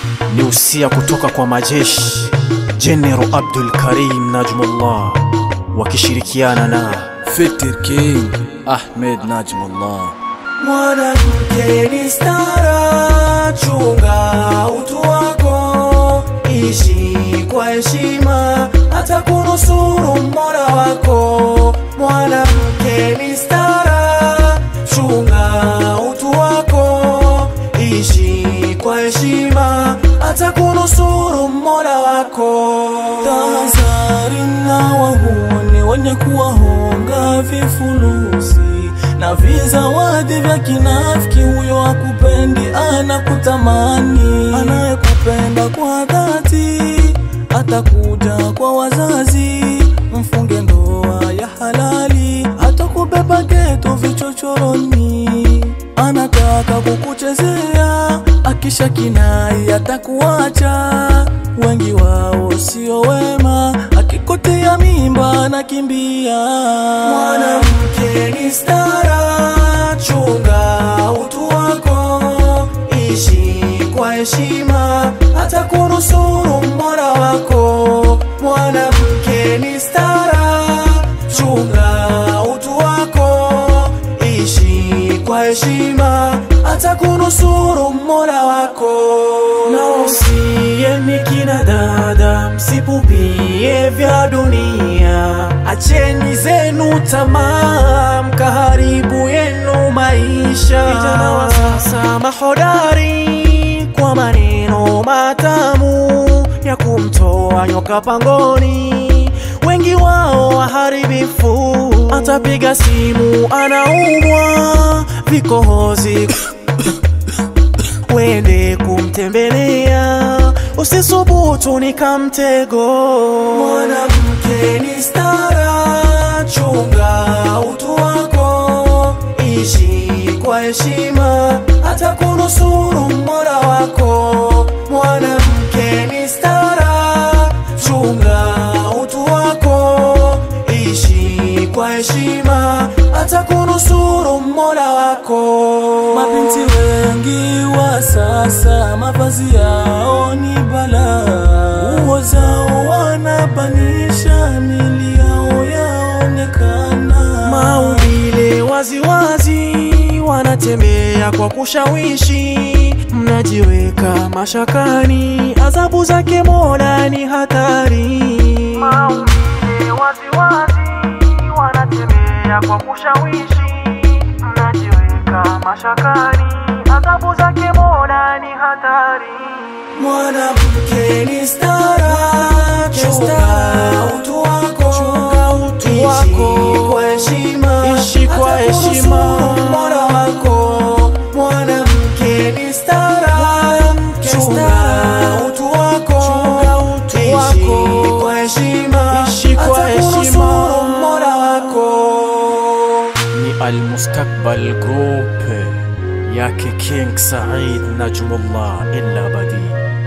ni usia kutoka kwa majeshi General Abdul Karim Najmullah wakishirikiana na Fitir King Ahmed Najmullah Mwanamke ni stara, chunga utu wako, ishi kwa heshima, hata kunusuru Mola wako. Mwanamke ni stara, chunga utu wako, ishi kwa heshima, hata kunusuru Mola wako. Tahadhari na wahuni wenye kuwahonga vifulusi na vizawadi vya kinafiki. Huyo akupendi anakutamani, anayekupenda kwa dhati atakuja kwa wazazi, mfunge ndoa ya halali, atakubeba geto vichochoroni, anataka kukuchezea, akisha kinai atakuacha. Wengi wao sio wema, akikotea mimba anakimbia. Mwanamke ni stara, chunga utu wako, ishi kwa heshima, hata kunusuru Mola wako. Mwanamke ni stara, chunga utu wako, ishi kwa heshima, hata kunusuru Mola wako. Na usieni kina dada, msipupie vya dunia, acheni zenu tamaa, mkaharibu yenu maisha. Vijana wa sasa mahodari kwa maneno matamu ya kumtoa nyoka pangoni, wengi wao waharibifu. Atapiga simu anaumwa vikohozi wende kumtembelea, usisubutu ni kamtego. Mwanamke ni stara, chunga utu wako, ishi kwa heshima, hata kunusuru Mola wako. Mwanamke ni stara, chunga utu wako, ishi kwa heshima, hata kunusuru Mola wako. Mabinti wengi wa sasa mavazi yao ni balaa, nguo zao wanabanisha, mili yao yaonekana, maumbile waziwazi, wanatembea kwa kushawishi, mnajiweka mashakani, adhabu zake Mola ni hatari. Maumbile waziwazi, wanatembea kwa kushawishi, mnajiweka mashakani, adhabu zake Mola ni hatari. Mwanamke ni stara, chunga utu wako, utu wako. ishi kwa heshima, Ishi kwa hata heshima. kunusuru Mola wako. Mwanamke ni stara, chunga utu wako, utu ishi wako. kwa heshima, Ishi kwa hata heshima. kunusuru Mola wako. ni Almustakbal Group yake King Said Najmullah illa badi